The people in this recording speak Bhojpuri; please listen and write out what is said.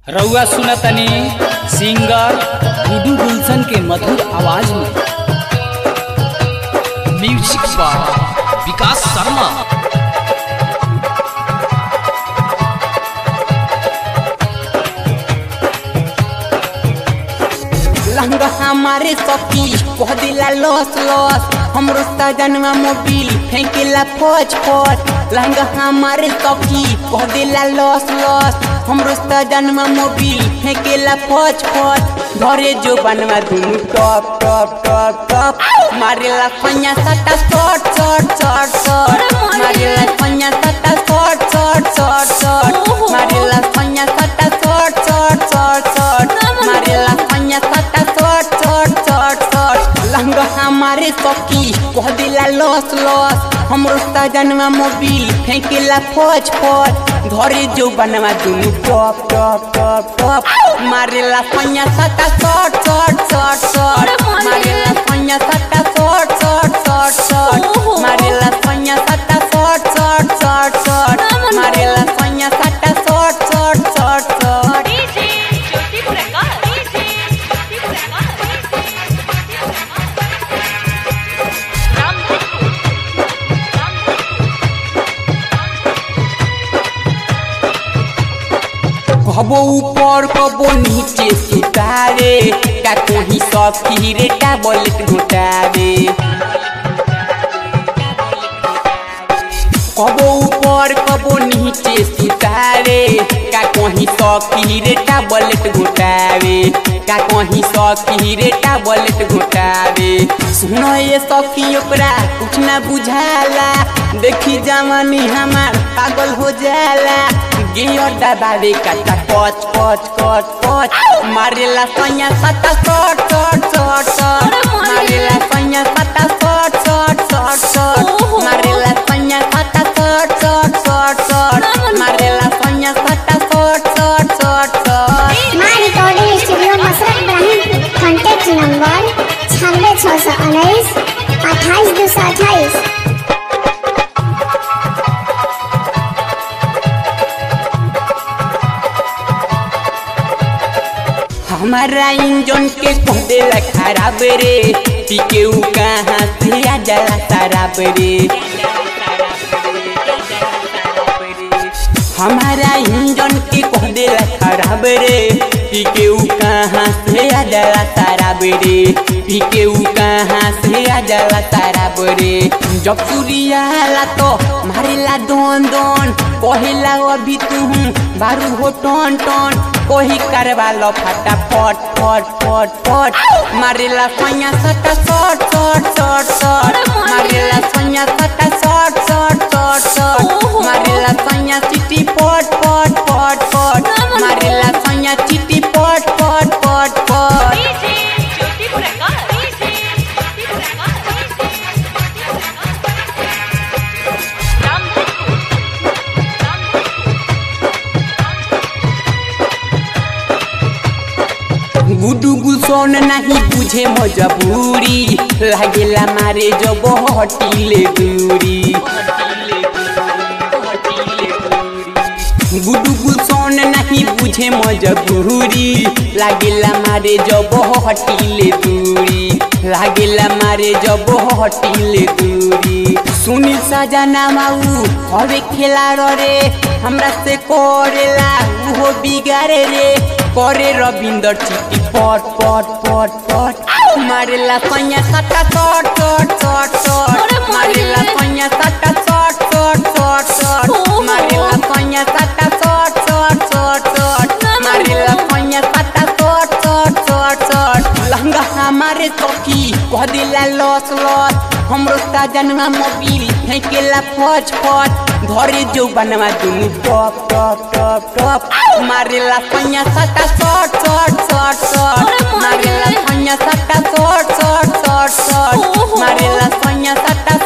रउआ सुनतनी सिंगर गुडू गुलशन के मधुर आवाज में म्यूजिक बाय विकास शर्मा लहंगा हमारे सखी कह दिला लॉस लॉस हमरो सजनवा मोबिल फेंकेला फौज फौज लहंगा हमारे सखी कह दिला लॉस लॉस हमरो सजनवा मोबिल फेंकेला फौज फौज घरे जो बनवा दुनु टॉप टॉप टॉप टॉप मारेला फन्या सटा शॉट शॉट शॉट शॉट मारेला फन्या सटा शॉट शॉट शॉट शॉट मारेला फन्या सटा शॉट शॉट शॉट शॉट मारेला फन्या सटा shot shot shot shot lehenga हमारे सखी कह दिला लॉस लॉस हमरो सजनवा मोबिल फेंकेला फौज फौज घरे जो बनवा दुनु टॉप टॉप टॉप टॉप मारेला फन्या सटा शॉट शॉट शॉट शॉट मारेला फन्या सटा शॉट शॉट शॉट शॉट मारेला फन्या सटा शॉट शॉट शॉट शॉट मारेला फन्या सटा shot shot shot shot DJ Jyoti Prakash. DJ Jyoti Prakash. Ramdhanu. कबो ऊपर कबो नीचे सुतारे का कोही सखी रे टैबलेट घुटावे कबो ऊपर कबो नीचे सुतारे का कोही सखी रे टैबलेट घुटावे का कोही सखी रे टैबलेट घुटावे सुनो ये सखी ओकरा कुछ ना बुझाला देखी जवानी हमार पागल हो जाला गियर दबावे काटा कच कच कच कच मारेला सैया सटा शॉट शॉट शॉट शॉट मारेला सैया सटा शॉट शॉट शॉट शॉट मारेला सैया सटा शॉट शॉट शॉट शॉट मारेला सैया सटा शॉट शॉट शॉट शॉट माँ recording studio Masarat Ibrahim contact number छियानवे छः सौ उन्नीस अट्ठाईस दो सौ अट्ठाईस हमारा इंजन के कह देला खराब रे पीके उ कहाँ से आ जाला शराब रे हमारा इंजन के कह देला खराब रे पीके उ कहाँ से आ जाला शराब रे पीके उ कहाँ से आ जाला शराब रे जब सूर्य आला तो मारेला दोन दोन कहेला अभी तू बारू हो टन टन कोही करवा लो फटा फट फट फट फट मारेला सैया सटा शॉट शॉट शॉट शॉट मारेला सैया सटा शॉट शॉट शॉट शॉट मारेला सैया चिटी पट पट पट पट मारेला सैया चिटी पट पट पट पट DJ Jyoti Prakash. DJ Jyoti Prakash. Ramdhanu. गुडू गुलसन नहीं बुझे मजबूरी लागेला मारे जब हटिले दूरी गुडू गुलसन नहीं बुझे मजबूरी लागेला मारे जब हटिले दूरी लागेला मारे जब हटिले दूरी सुनील सजना माऊ हवे खेला रे हमरा से करेला उहो बिगारे रे करे रविंदर चिट्टी पट पट पट पट मारेला सैया सटा शॉट शॉट शॉट शॉट मारेला सैया सटा शॉट शॉट शॉट शॉट मारेला सैया सटा शॉट शॉट शॉट शॉट मारेला सैया सटा shot shot shot shot lehenga हमारे सखी कह दिला लॉस लॉस हमरो सजनवा मोबिल फेंकेला फौज फौज घरे जो बनवा दुनु टॉप टॉप टॉप टॉप मारेला सैया सटा शॉट शॉट शॉट शॉट मारेला सैया सटा शॉट शॉट शॉट शॉट मारेला सैया सटा